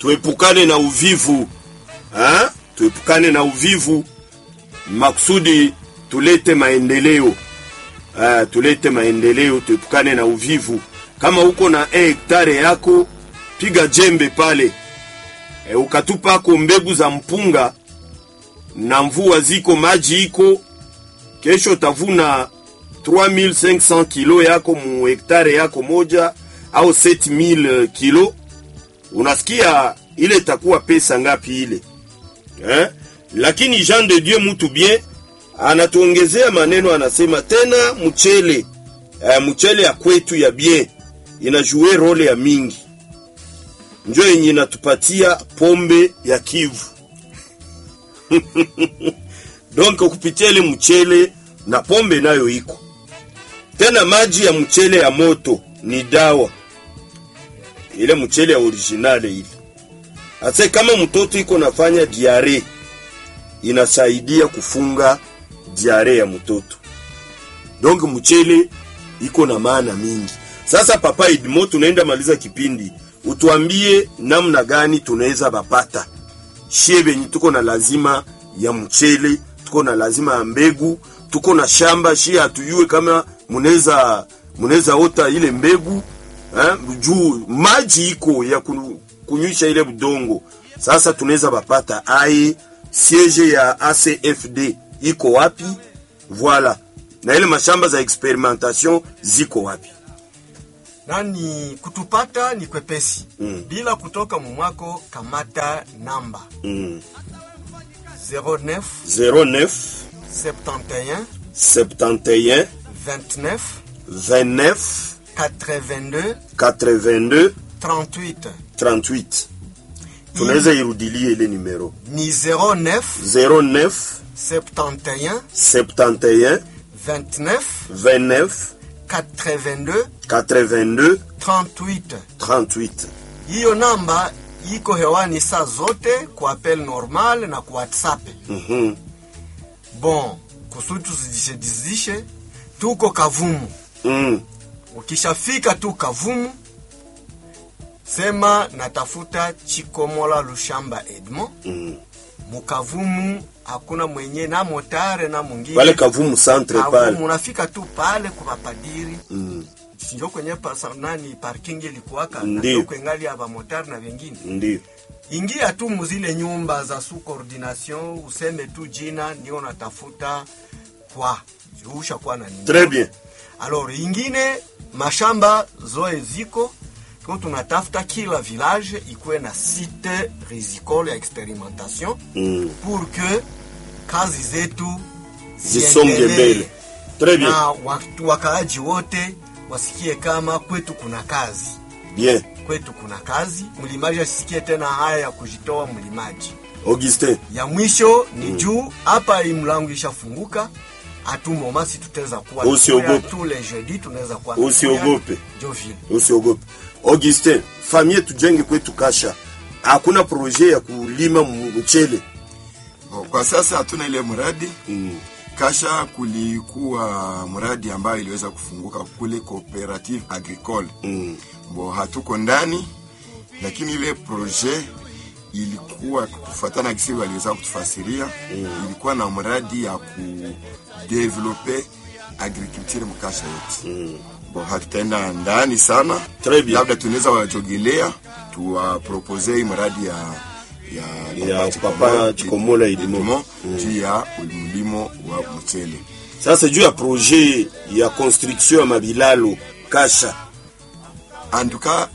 tuepukane na uvivu ha? tuepukane na uvivu makusudi tulete maendeleo uh, tulete maendeleo, tuepukane na uvivu. Kama uko na e hektare yako, piga jembe pale e, ukatupako mbegu za mpunga na mvua ziko, maji iko, kesho utavuna 3500 kilo yako mu hektare yako moja au 7000 kilo. Unasikia ile itakuwa pesa ngapi ile eh? Lakini Jean de Dieu mutu bien anatuongezea maneno, anasema tena mchele uh, mchele ya kwetu ya bien inajue role ya mingi, njo yenye inatupatia pombe ya Kivu donc kupitia ile mchele na pombe nayo iko tena. Maji ya mchele ya moto ni dawa, ile mchele ya originale ile. Ase kama mtoto iko nafanya diare, inasaidia kufunga diare ya mtoto. Donc mchele iko na maana mingi. Sasa Papa Idmo, tunaenda maliza kipindi, utuambie namna gani tunaweza bapata shie benye tuko na lazima ya mchele, tuko na lazima ya mbegu, tuko na shamba shie, hatuyue kama munaweza munaweza ota ile mbegu eh, juu maji iko ya kunywisha ile budongo. Sasa tunaweza bapata ai siege ya ACFD iko wapi? Voila, na ile mashamba za experimentation ziko wapi? nani kutupata ni kwepesi Mm. bila kutoka mumwako, kamata namba Mm. 09 09 71 71 29 29 82 82 38 38 tunaweza irudilie ile numero ni 09 09 71 71 29 29 82 82 38. 38 Hiyo namba iko hewani saa zote kwa appel normal na kwa WhatsApp. Mhm. Bon, kusudi tusijishedizishe, tuko Kavumu. Mm. Ukishafika tu Kavumu, sema natafuta Chikomola Lushamba Edmond. Mm. Mukavumu hakuna mwenye na motare na mwingine pale Kavumu centre Kavumu, pale unafika tu pale kwa mapadiri Mm. njo kwenye pasa, nani parking ilikuwaka Ndiyo. njo kwengali ya bamotari na vengine ndio ingia tu muzile nyumba za su coordination useme tu jina ndio natafuta kwa usha kwa na nini très bien alors ingine mashamba zoe ziko kwa tunatafuta kila village ikuwe na site rizicole ya experimentation Mm. pour que kazi zetu zisonge ziendelee mbele très bien na watu wakaaji wote wasikie kama kwetu kuna kazi bien kwetu kuna kazi mlimaji asisikie tena haya ya kujitoa mlimaji Augustin ya mwisho ni juu hapa hii mlango ishafunguka atumomasi tutaweza kuwa Usiogope. tu le jeudi tunaweza kuwa Usiogope. njo vile usiogope Augustin famille tujenge kwetu kasha hakuna projet ya kulima m- mchele Bo, Kwa sasa hatuna ile mradi mm. Kasha kulikuwa mradi ambayo iliweza kufunguka kule Cooperative Agricole Mm. bo hatuko ndani, lakini ile projet ilikuwa kufuatana kisi waliweza kutufasiria ilikuwa na mradi ya kudevelope agriculture mkasha yote Mm. bo hatutaenda ndani sana Très bien. labda tunaweza wajogelea tuwapropose hii mradi ya ya, Ya Chikomo- Papa Chikomola Idimo. Idimo juu ya mlimo wa mchele sasa juu ya projet ya construction ya mabilalo kasha antuka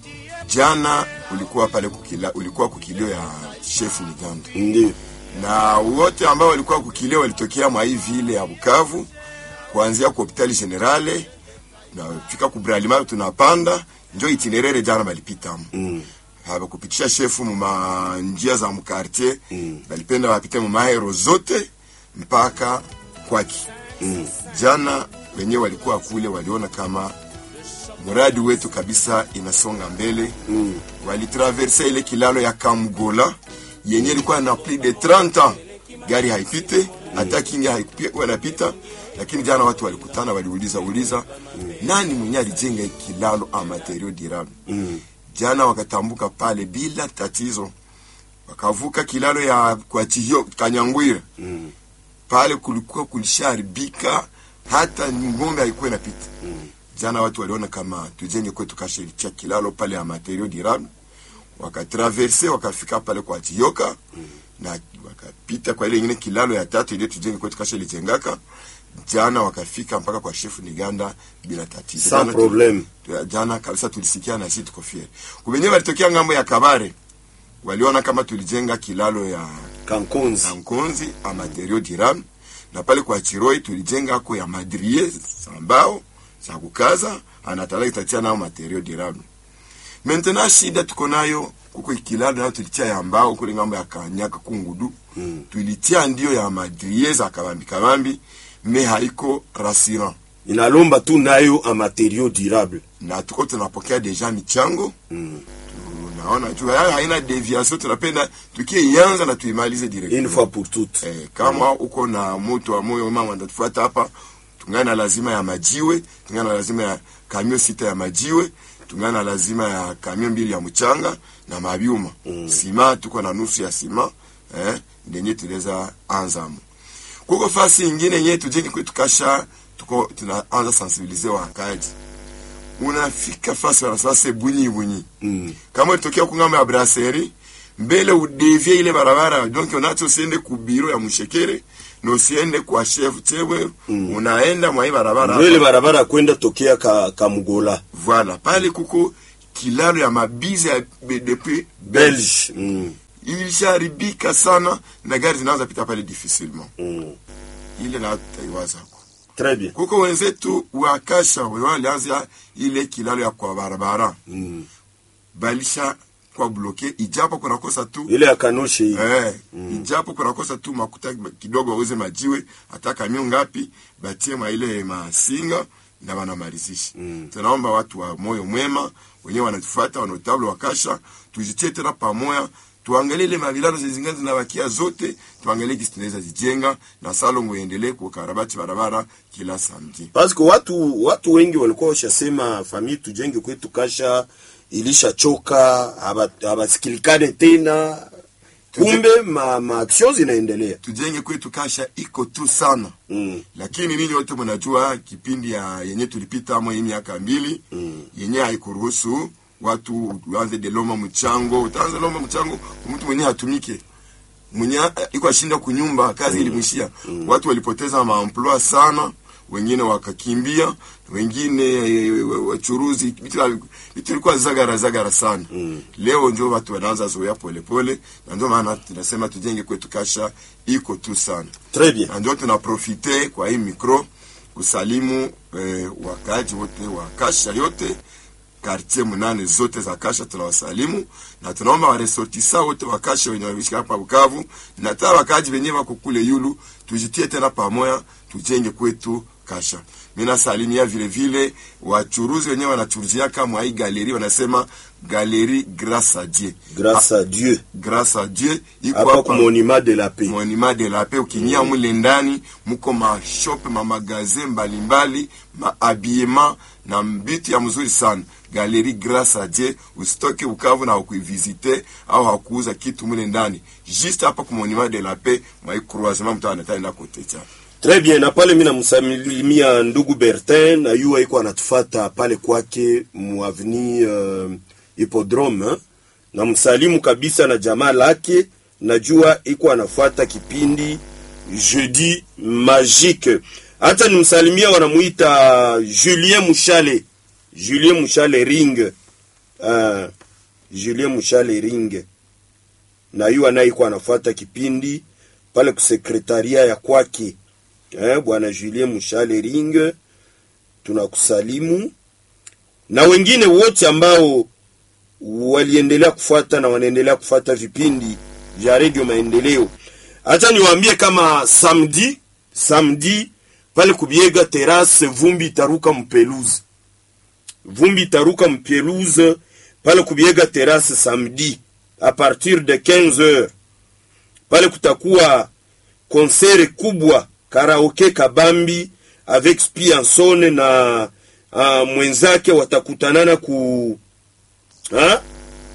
jana ulikuwa pale kukila, ulikuwa kukilio ya chef Miganda ndio na wote ambao walikuwa kukilio walitokea mwa hii vile ya Bukavu kuanzia kwa hospitali generale na fika kubralima tunapanda njo itinerere jana balipita mm. hawakupitisha shefu muma njia za mkartier Mm. balipenda wapite mumaero zote mpaka kwaki Mm. jana wenyewe walikuwa kule waliona kama mradi wetu kabisa inasonga mbele Mm. walitraverse ile kilalo ya Kamgola yenye ilikuwa na plus de 30 ans gari haipite hata kinga haikuwa inapita, lakini jana watu walikutana, waliuliza uliza nani mwenye alijenga hii kilalo a material durable Mm. jana wakatambuka pale bila tatizo, wakavuka kilalo ya kwa Chihio Kanyangwira Mm. pale kulikuwa kulisharibika, hata ng'ombe haikuwa inapita. Jana watu waliona kama tujenge kwetu kashirikia kilalo pale ya materio durable, wakatraverse wakafika pale kwa Chioka na wakapita kwa ile ingine kilalo ya tatu ile tujenge kwetu kasha ilijengaka. Jana wakafika mpaka kwa shefu Niganda bila tatizo. Sans Jana tu- problème. tu- jana kabisa tulisikia na sisi tuko fieri. Kubenye walitokea ngambo ya Kabare waliona kama tulijenga kilalo ya Kankonzi. na Nkonzi a materio durable na pale kwa Chiroi tulijenga ako ya madrie za mbao za kukaza anatala itatia nayo materio durable. Maintenant shida tuko nayo kuko kilalo nayo tulitia ya mbao kule ngambo ya Kanyaka kungudu Mm. tulitia ndio ya madrie za kabambi kabambi me haiko rassurant Inalomba tu nayo a materiaux durable. na tuko tunapokea deja michango Mm. unaona juu haya haina deviation tunapenda tukianza na tuimalize direct Une fois pour toutes. Eh, kama uko na moto wa moyo mama ndatufuata hapa, tungana na lazima ya majiwe, tungana na lazima ya kamio sita ya majiwe, tungana na lazima ya kamio mbili ya mchanga na mabyuma Mm. sima, tuko na nusu ya sima eh, ndenye tuliweza anzamu. Kuko fasi ingine yenye tujenge kwetu kasha, tuko tunaanza sensibiliser wakaaji. Unafika fasi wanasema se bunyi bunyi Mm. kama ulitokea kungambo ya brasserie mbele udevie ile barabara donc unacho usiende ku biro ya mshekere na usiende kwa chef chewe Mm. unaenda mwa hii barabara Ndio ile hapa. barabara kwenda tokea ka, Kamugola. voilà pale kuko kilalo ya mabize ya BDP Belge. Mm. ilisharibika sana na gari zinaanza pita pale difficilement Mm. ile na tutaiwazako Très bien. kuko wenzetu wakasha walianza ile kilalo ya kwa barabara Mm. balisha kwa bloke ijapo kunakosa tu Ile ya Kanoshe hii. Eh, ijapo kunakosa tu makuta kidogo wauze majiwe hata kamio ngapi batie mwa ile masinga na wanamalizisha. Mm. Tunaomba watu wa moyo mwema wenyewe wanatufuata wanotable wakasha, tujitie tena pamoja, tuangalie ile mavilano zingine zinabakia zote, tuangalie kisi tunaweza zijenga na salongo iendelee kukarabati barabara kila samedi. Parce que watu watu wengi walikuwa washasema famille tujenge kwetu kasha ilishachoka, haba- habasikilikane tena. Kumbe ma, ma action zinaendelea. Tujenge kwetu kasha iko tu sana. Mm. lakini ninyi wote mnajua kipindi ya yenye tulipita amo hii miaka mbili Mm. yenye haikuruhusu watu uanze de loma mchango utaanza loma mchango mtu mwenye hatumike mwenye eh, iko ashinda kunyumba kazi ilimwishia watu walipoteza maemploi sana wengine wakakimbia wengine eh, wa- wachuruzi vitu vitu vilikuwa zagara zagara sana Mm. leo ndio watu wanaanza zoea polepole na ndio maana tunasema tujenge kwetu kasha iko tu sana Très bien. na ndio tunaprofite kwa hii mikro kusalimu eh, wakaaji wote wa kasha yote kartie munane zote za kasha tunawasalimu na tunaomba waresortisa wote wa kasha wenye wanaishi hapa Bukavu na hata wakaaji wenyewe wako kule yulu tujitie tena pamoja tujenge kwetu kasha mimi nasalimia vile vile wachuruzi wenyewe wanachuruzia kama hii galeri wanasema galeri grâce à Dieu Grâce à Dieu. grâce à Dieu iko Hapa hapa ku monument de la paix. monima de la paix ukiingia mule ndani muko mashope mamagazin mbalimbali maabiema na mbitu ya mzuri sana galeri grâce à Dieu usitoke Bukavu na ukuivisite au hakuuza kitu mule ndani juste hapa ku monima de la paix mwa croisement mtu anataenda kote cha Très bien, na pale mimi namsalimia ndugu Bertin na yua iko anatufata pale kwake muavni uh, Hippodrome eh? na msalimu kabisa na jamaa lake, najua iko anafuata kipindi Jeudi Magique. Hata nimsalimia wanamuita Julien Mushale, Julien Mushale Ring, uh, Julien Mushale Ring na yua naye iko anafuata kipindi pale kusekretaria ya kwake eh, bwana Julien Mushale Ring, tunakusalimu na wengine wote ambao waliendelea kufuata na wanaendelea kufuata vipindi vya redio Maendeleo. Acha niwaambie kama samedi samedi pale kubiega terrasse, vumbi itaruka mpeluze, vumbi itaruka mpeluze pale kubiega terrasse samedi a partir de 15 heures pale kutakuwa konsere kubwa karaoke kabambi avec Spianson na uh, mwenzake watakutanana ku ha?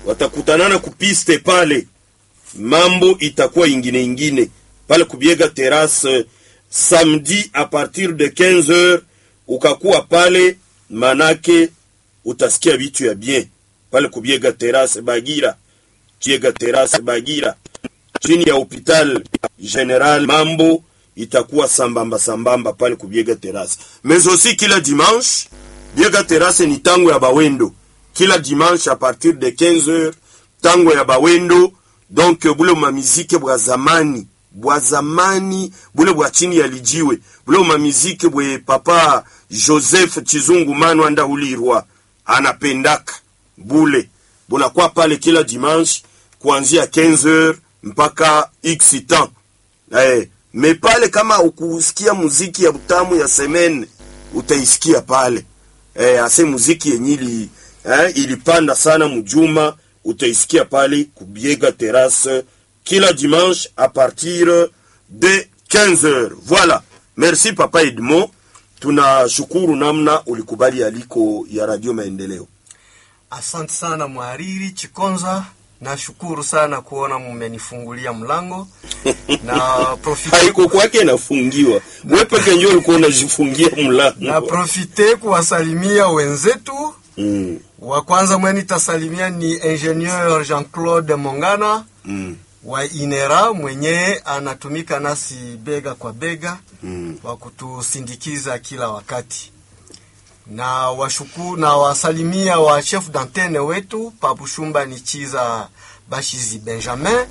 watakutanana kupiste pale, mambo itakuwa ingine ingine pale kubiega terrasse samedi a partir de 15h ukakuwa pale, manake utasikia vitu ya bien pale kubiega terrasse Bagira, Biega terrasse Bagira chini ya hopital general, mambo itakuwa sambamba sambamba pale kubiega terrasse. Mais aussi kila dimanche Biega terrasse ni tango ya bawendo, kila dimanche a partir de 15h tango ya bawendo, donc bule mamizike bwa zamani bwa zamani bule bwa chini ya lijiwe bule mamizike bwe papa Joseph Chizungu Manu anda ulirwa anapendaka bule bunakuwa pale kila dimanche kuanzia 15h mpaka x temps eh, me pale kama ukusikia muziki ya butamu ya semene utaisikia pale eh, ase muziki yenyili eh, ilipanda sana mjuma utaisikia pale kubiega terrasse kila dimanche à partir de 15h. Voilà. Merci Papa Edmond. Tunashukuru namna ulikubali aliko ya Radio Maendeleo. Asante sana mhariri Chikonza, nashukuru sana kuona mmenifungulia mlango na profite, Haiko kwake inafungiwa. Wewe peke ndio ulikuwa unajifungia na mlango. profite kuwasalimia wenzetu. Mm. Wa kwanza mweni tasalimia ni ingenieur Jean-Claude Mongana Mm. wa Inera mwenye anatumika nasi bega kwa bega Mm. wa kutusindikiza kila wakati na washuku na wasalimia wa chef d'antenne wetu Pabushumba Nichiza Bashizi Benjamin